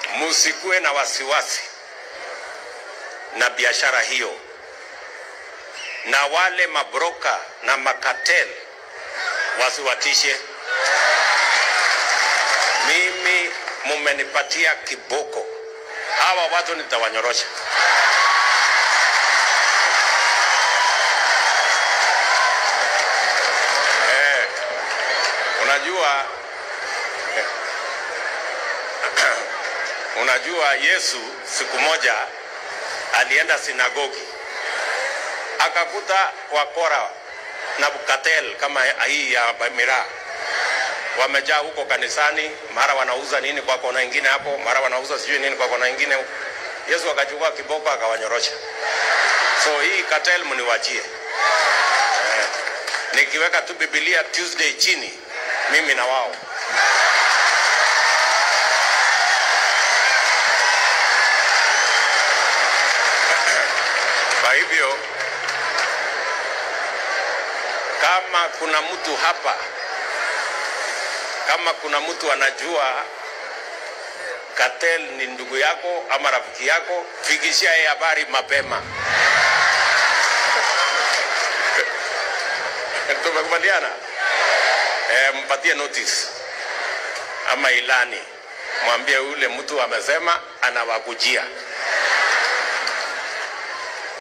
Musikuwe na wasiwasi na biashara hiyo, na wale mabroka na makatel wasiwatishe. Mimi mumenipatia kiboko, hawa watu nitawanyorosha. Eh, unajua unajua Yesu siku moja alienda sinagogi akakuta wakora na bukatel kama hii ya miraa wamejaa huko kanisani, mara wanauza nini kwa kona ingine hapo, mara wanauza sijui nini kwa kona ingine. Yesu akachukua kiboko akawanyorosha. So hii cartel mniwachie. Eh, nikiweka tu Biblia Tuesday chini, mimi na wao Kwa hivyo kama kuna mtu hapa, kama kuna mtu anajua Cartel ni ndugu yako ama rafiki yako, fikishia yeye habari mapema. Tumekubaliana? E, mpatie notice ama ilani, mwambie yule mtu amesema anawakujia.